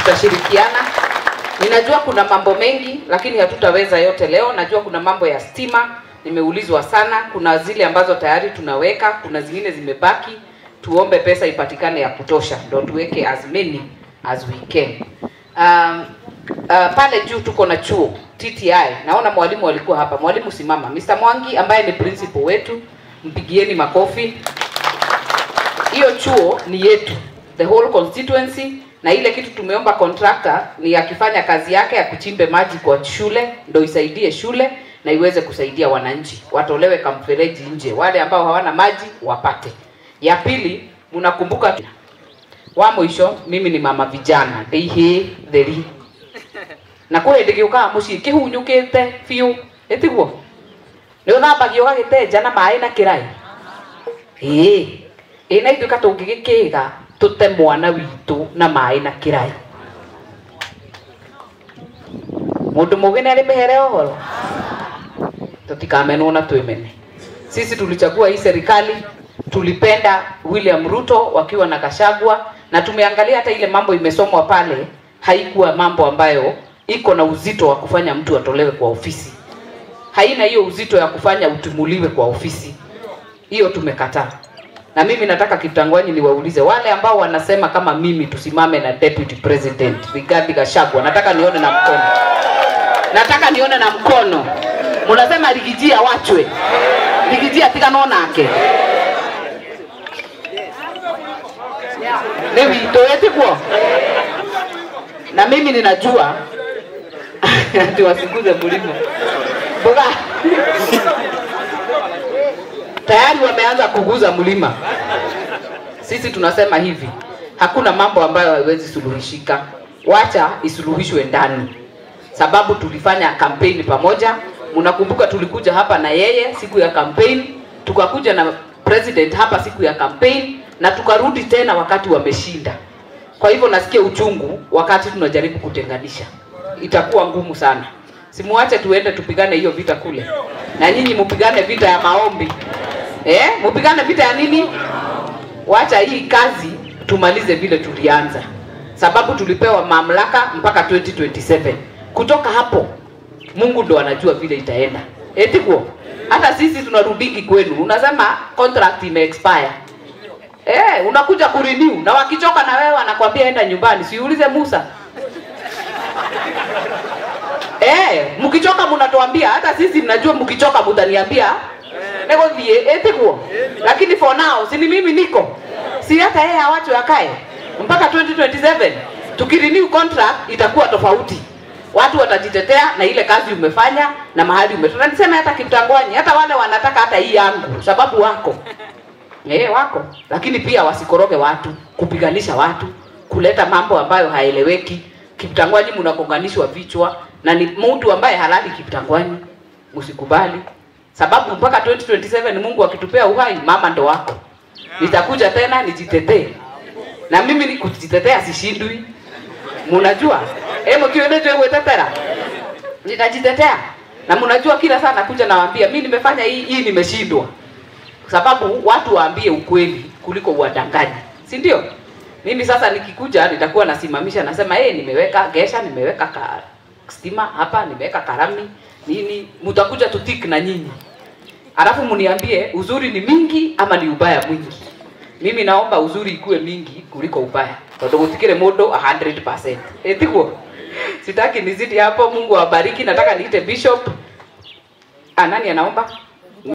tutashirikiana. Ninajua kuna mambo mengi, lakini hatutaweza yote leo. Najua kuna mambo ya stima, nimeulizwa sana. Kuna zile ambazo tayari tunaweka, kuna zingine zimebaki. Tuombe pesa ipatikane ya kutosha, ndo tuweke as many as we can. Um, uh, pale juu tuko na chuo TTI. Naona mwalimu alikuwa hapa. Mwalimu simama. Mr. Mwangi ambaye ni principal wetu, mpigieni makofi. Hiyo chuo ni yetu, the whole constituency, na ile kitu tumeomba contractor ni akifanya kazi yake ya kuchimbe maji kwa shule, ndo isaidie shule na iweze kusaidia wananchi, watolewe kamfereji nje, wale ambao hawana maji wapate. Ya pili, mnakumbuka wa mwisho, mimi ni mama vijana ndĩihĩ theri na kå hä ndä gä å kaga må ciä kä hunyå te biå ä tiguo nä å thambagio å gagä na maä na kä rai ä ä na ithuä ka tå ngä gä kä ga tå te mwana witå na maä na kä rai må ndå må gä nä arä mä here ohoro tå tikamenwo na twä mene sisi tulichagua hii serikali tulipenda William Ruto wakiwa na Kashagwa na tumeangalia hata ile mambo imesomwa pale, haikuwa mambo ambayo iko na uzito wa kufanya mtu atolewe kwa ofisi, haina hiyo uzito ya kufanya utumuliwe kwa ofisi. Hiyo tumekataa. Na mimi nataka Kitangwanyi niwaulize wale ambao wanasema kama mimi tusimame na deputy president Rigathi Gachagua, nataka nione na mkono, nataka nione na mkono. Mnasema Rigiji awachwe, Rigiji atiganwo nake nĩ witũ ĩtiguo na mimi ninajua ati wasikuze mlima mboga tayari wameanza kuguza mlima sisi tunasema hivi hakuna mambo ambayo haiwezi suluhishika wacha isuluhishwe ndani sababu tulifanya kampeni pamoja mnakumbuka tulikuja hapa na yeye siku ya kampeni tukakuja na president hapa siku ya kampeni na tukarudi tena wakati wameshinda. Kwa hivyo nasikia uchungu wakati tunajaribu kutenganisha, itakuwa ngumu sana. Simuache tuende tupigane hiyo vita kule, na nyinyi mupigane vita ya maombi eh, mupigane vita ya nini? Wacha hii kazi tumalize vile tulianza, sababu tulipewa mamlaka mpaka 2027. Kutoka hapo Mungu ndo anajua vile itaenda. Etikuo, hata sisi tunarudiki kwenu, unasema contract ime expire Eh, unakuja kurenew na wakichoka na wewe wanakwambia enda nyumbani. Siulize Musa. Eh, mkichoka mnatuambia hata sisi mnajua mkichoka mtaniambia. Nego thie etiguo. Lakini for now si ni mimi niko. Si hata yeye awacho akae mpaka 2027. Tukirenew contract itakuwa tofauti. Watu watajitetea na ile kazi umefanya na mahali umetoka. Niseme hata Kitangwanyi, hata wale wanataka hata hii yangu sababu wako Eh, wako lakini pia wasikoroge watu, kupiganisha watu, kuleta mambo ambayo haeleweki. Kiptangwanyi mnakonganishwa vichwa na ni mtu ambaye halali Kiptangwanyi, msikubali sababu mpaka 2027 Mungu akitupea uhai, mama ndo wako. Nitakuja tena nijitetee, na mimi ni kujitetea sishindwi, mnajua eh, mkione tu wetetera nitajitetea, na mnajua kila saa nakuja nawaambia mimi nimefanya hii hii, nimeshindwa sababu watu waambie ukweli kuliko uwadanganyi, si ndio? Mimi sasa nikikuja nitakuwa nasimamisha nasema hey, nimeweka gesha, nimeweka ka stima hapa, nimeweka karami nini, mtakuja tutik na nyinyi, alafu mniambie uzuri ni mingi ama ni ubaya mwingi. Mimi naomba uzuri ikuwe mingi kuliko ubaya, tondu gutikire mundu 100%. Etiguo, sitaki nizidi hapo. Mungu awabariki. Nataka niite bishop. Ah, nani anaomba?